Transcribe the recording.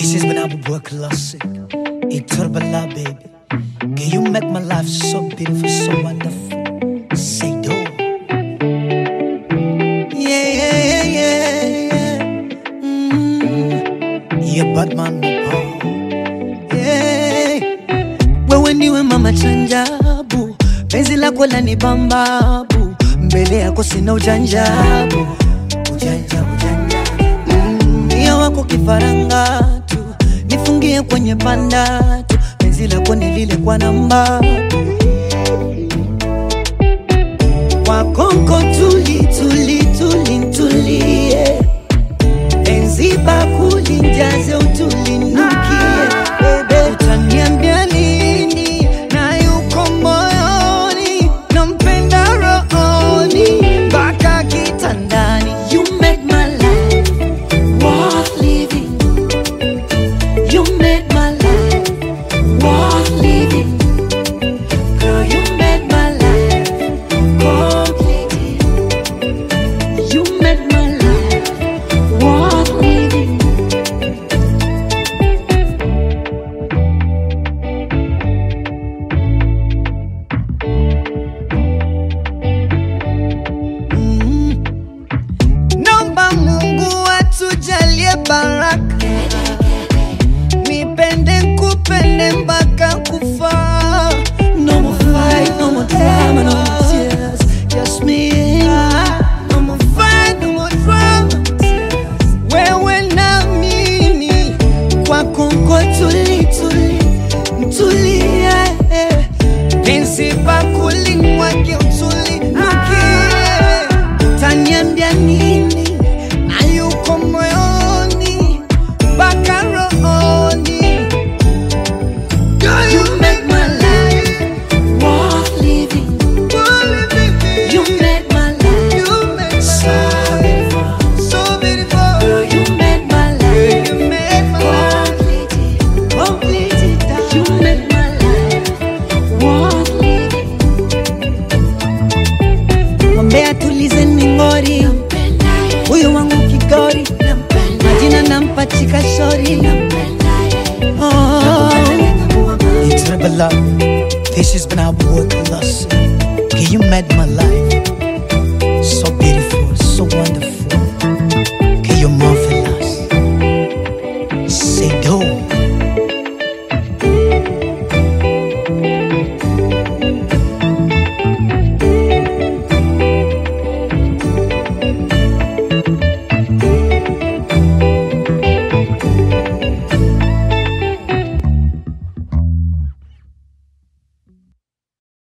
This has been our work classic. It's Turbala, baby. Can you make my life so beautiful, so wonderful? Say do. Yeah, yeah, yeah, yeah, yeah. Mm. Yeah, Batman. Oh. Yeah. Wewe ndiwe mama chanjabu, penzi lako lani bambabu, mbele yako sina ujanjabu, ujanja ujanja Mm, Mia wako kifaranga tu, nifungie kwenye banda tu, penzi lako nilile kwa namba kwa konko tuli tuli tuli ntulie, penzi bakuli njaze utulinukie, bebe utaniambia nini na yuko moyoni, nampenda rohoni mpaka kitandani. You make my life worth living. You make my life worth living. Girl, you make my life complete. You make my life worth living. Mm. Naomba Mungu atujalie baraka, nipende kupende mpaka kufa. No more fight, no more drama, no more tears, just me and you. No more fight, no more drama, wewe na mimi kwa konko tuli tuli tulie, penzi bakuli mwake utuli nukie, taniambia nini na yuko moyoni mpaka rohoni. Girl, you make my life worth living. You make my life so beautiful. Girl, you make my life complete. Complete. You make my life worth living. Mwambie atulize ningori, huyu wangu kigori, majina nampachika shori. Oh. It's never love. This has been our work loss. Can you make my